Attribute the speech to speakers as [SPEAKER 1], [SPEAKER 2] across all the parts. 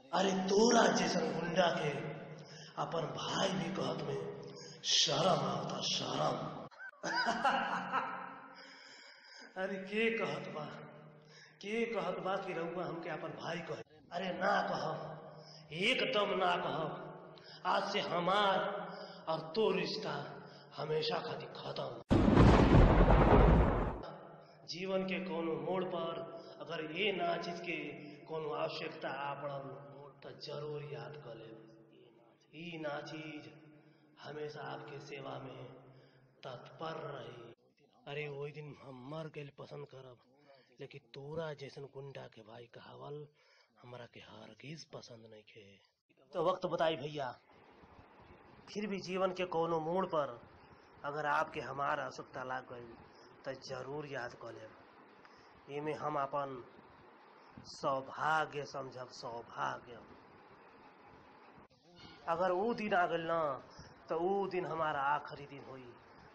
[SPEAKER 1] अरे तोरा जैसन गुंडा के अपन भाई भी कहत में शर्म आता शर्म अरे के कहत बा के कहत बा कि रउआ हमके अपन भाई कहे अरे ना कहब एकदम ना कहब आज से हमार और तो रिश्ता हमेशा खातिर खत्म जीवन के कोनो मोड़ पर अगर ये ना चीज के कोनो आवश्यकता आ पड़ल तो जरूर याद कर ले ई ना चीज हमेशा आपके सेवा में तत्पर रही अरे वही दिन हम मर गए पसंद करब लेकिन तोरा जैसन गुंडा के भाई कहावल हमरा के हरगिज पसंद नहीं खे तो वक्त बताई भैया फिर भी जीवन के कोनो मोड़ पर अगर आपके हमार आवश्यकता लाग गई तो जरूर याद कर लेब इमे हम अपन सौभाग्य समझब सौभाग्य अगर वो दिन आ गल ना तो वो दिन हमारा आखिरी दिन हुई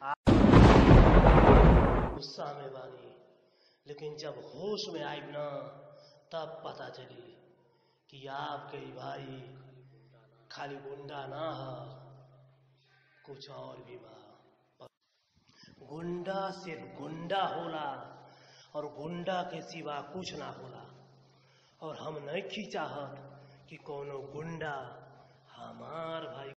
[SPEAKER 1] गुस्सा में बानी लेकिन जब होश में आइब ना तब पता चली कि आपके ही भाई खाली गुंडा ना है कुछ और भी बा गुंडा सिर्फ गुंडा होला और गुंडा के सिवा कुछ ना होला और हम नहीं चाहत कि कोनो गुंडा हमार भाई